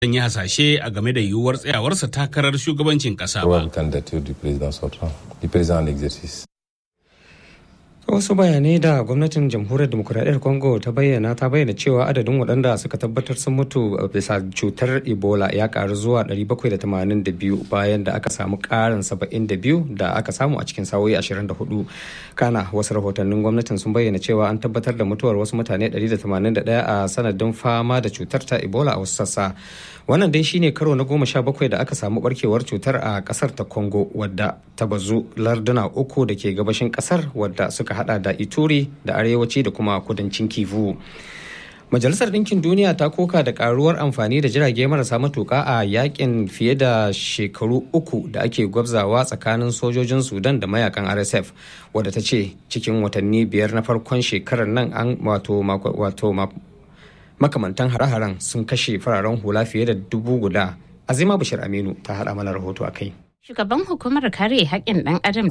yi hasashe a game da yiwuwar tsayawarsa takarar shugabancin ƙasa ba. wasu bayanai da gwamnatin jamhuriyar demokuraɗiyyar congo ta bayyana ta bayyana cewa adadin waɗanda suka tabbatar sun mutu bisa cutar ebola ya karu zuwa 782 bayan da aka samu ƙarin 72 da aka samu a cikin sa'o'i 24 kana wasu rahotannin gwamnatin sun bayyana cewa an tabbatar da mutuwar wasu mutane 181 a sanadin fama da cutar ta ebola a wasu sassa wannan dai shine karo na goma sha bakwai da aka samu barkewar cutar a kasar ta congo wadda ta bazu larduna uku da ke gabashin kasar wadda suka hada da ituri da arewaci da kuma kudancin kivu majalisar ɗinkin duniya ta koka da karuwar amfani da jirage marasa matuka a yakin fiye da shekaru uku da ake gwabzawa tsakanin sojojin sudan da mayakan rsf wadda ta ce cikin watanni biyar na farkon shekarar nan an wato wato makamantan hare-haren sun kashe fararen hula fiye da dubu guda azima bashir aminu ta haɗa mana rahoto a kai Shugaban hukumar kare haƙƙin ɗan adam